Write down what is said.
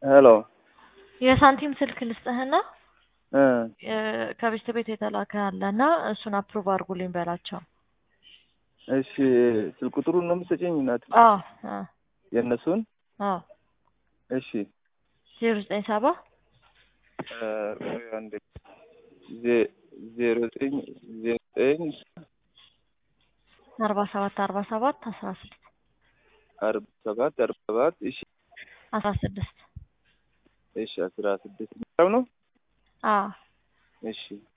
ሄሎ የሳንቲም ስልክ ልስጥህና እ ከቤት ቤት የተላከ አለ እና እሱን አፕሩቭ አድርጉልኝ በላቸው። እሺ ስልክ ቁጥሩን ነው የምትሰጪኝ? እናት አዎ አዎ የእነሱን አዎ እሺ ዜሮ ዘጠኝ ሰባ እ ቆይ አንዴ ዜ- ዜሮ ዘጠኝ ዘጠኝ አርባ ሰባት አርባ ሰባት አስራ ስድስት አርባ ሰባት አርባ ሰባት እሺ አስራ ስድስት እሺ አስራ ስድስት ነው አዎ እሺ